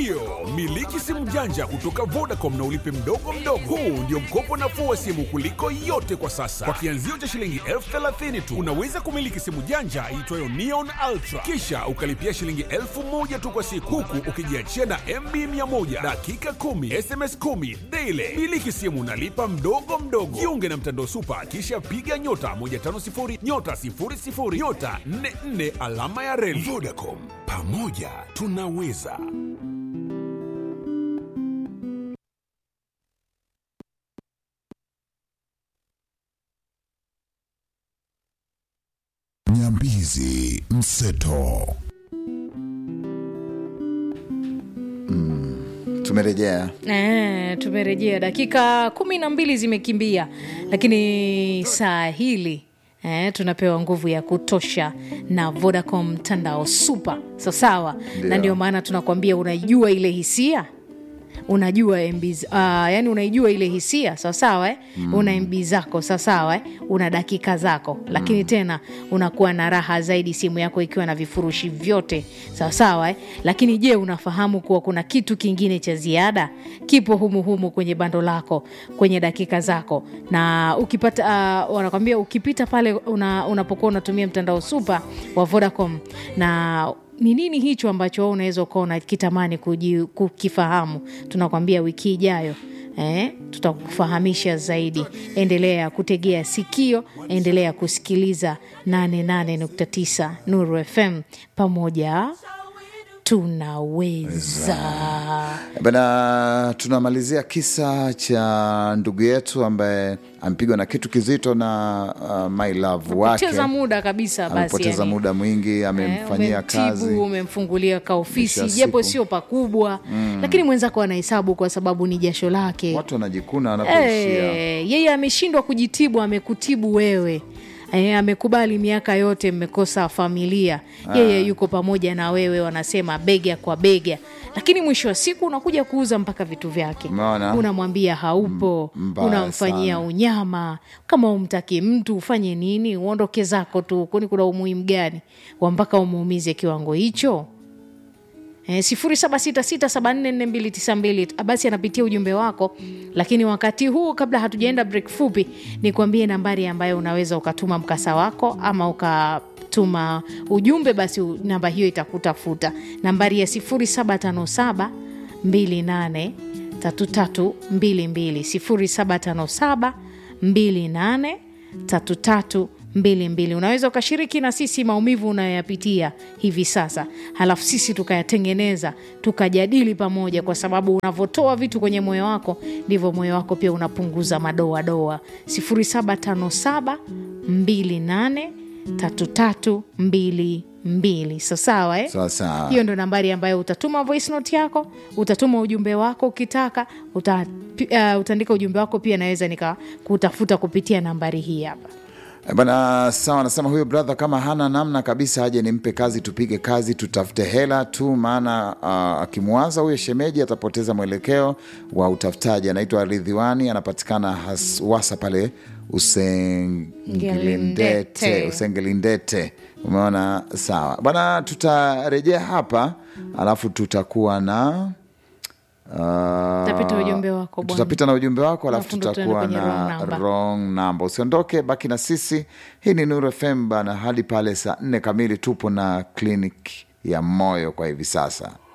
Ndiyo, miliki simu janja kutoka Vodacom na ulipe mdogo mdogo. Huu ndio mkopo nafuu wa simu kuliko yote kwa sasa. Kwa kianzio cha shilingi elfu thelathini tu unaweza kumiliki simu janja iitwayo Neon Ultra, kisha ukalipia shilingi elfu moja tu kwa siku, huku ukijiachia na MB 100 dakika 10 SMS 10 daily. Miliki simu nalipa mdogo mdogo. Jiunge na mtandao Supa, kisha piga nyota 150 nyota 00 nyota 44 alama ya reli. Vodacom, pamoja tunaweza. Nyambizi Mseto. tumerejea Eh, tumerejea dakika kumi na mbili zimekimbia lakini saa hili eh, tunapewa nguvu ya kutosha na vodacom mtandao super sawasawa Ndio. na ndio maana tunakwambia unaijua ile hisia unajua MB, uh, yani unaijua ile hisia sawasawa eh? mm. una mb zako sawasawa eh? una dakika zako lakini tena unakuwa na raha zaidi simu yako ikiwa na vifurushi vyote sawasawa eh? lakini je unafahamu kuwa kuna kitu kingine cha ziada kipo humuhumu kwenye bando lako kwenye dakika zako na ukipata uh, wanakwambia ukipita pale una, unapokuwa unatumia mtandao supa wa vodacom na ni nini hicho ambacho wewe unaweza ukawa unakitamani kuji- kukifahamu tunakwambia wiki ijayo Eh, tutakufahamisha zaidi endelea kutegea sikio endelea kusikiliza 88.9 nuru fm pamoja tunaweza bana tunamalizia kisa cha ndugu yetu ambaye amepigwa na kitu kizito na uh, my love wake poteza muda kabisa basi amepoteza yani. muda mwingi amemfanyia Eh, kazi umemtibu, umemfungulia kaofisi Mwisho wa japo siku. sio pakubwa lakini mwenzako anahesabu kwa sababu ni jasho lake watu wanajikuna wanapoishia Eh, yeye ameshindwa kujitibu amekutibu wewe E, amekubali miaka yote mmekosa familia yeye yuko pamoja na wewe wanasema bega kwa bega lakini mwisho wa siku unakuja kuuza mpaka vitu vyake Umeona? unamwambia haupo mbaya unamfanyia sana. unyama kama umtaki mtu ufanye nini uondoke zako tu kwani kuna umuhimu gani wa mpaka umuumize kiwango hicho Eh, sifuri saba sita sita saba nne nne mbili tisa mbili basi anapitia ujumbe wako lakini wakati huu kabla hatujaenda break fupi nikuambie nambari ambayo unaweza ukatuma mkasa wako ama ukatuma ujumbe basi u- namba hiyo itakutafuta nambari ya sifuri saba tano saba mbili nane tatu tatu mbili mbili sifuri saba tano saba mbili nane tatu tatu mbili mbili unaweza ukashiriki na sisi maumivu unayoyapitia hivi sasa halafu sisi tukayatengeneza tukajadili pamoja kwa sababu unavyotoa vitu kwenye moyo wako ndivyo moyo wako pia unapunguza madoadoa 0757 28 3322 sawasawa eh? sawa sawa hiyo ndo nambari ambayo utatuma voice note yako utatuma ujumbe wako ukitaka uta, uh, utaandika ujumbe wako pia naweza nikakutafuta kupitia nambari hii hapa Eh, bana sawa anasema huyo brother kama hana namna kabisa aje nimpe kazi tupige kazi tutafute hela tu maana uh, akimwaza huyo shemeji atapoteza mwelekeo wa utafutaji anaitwa ridhiwani anapatikana haswasa pale usengelindete Ngelindete. usengelindete umeona sawa bwana tutarejea hapa alafu tutakuwa na Uh, Tutapita ujumbe wako bwana. tutapita na ujumbe wako alafu Alafu ndo tutakuwa tuende kwenye wrong na number. wrong number usiondoke baki na sisi hii ni Nuru FM bana hadi pale saa nne kamili tupo na kliniki ya moyo kwa hivi sasa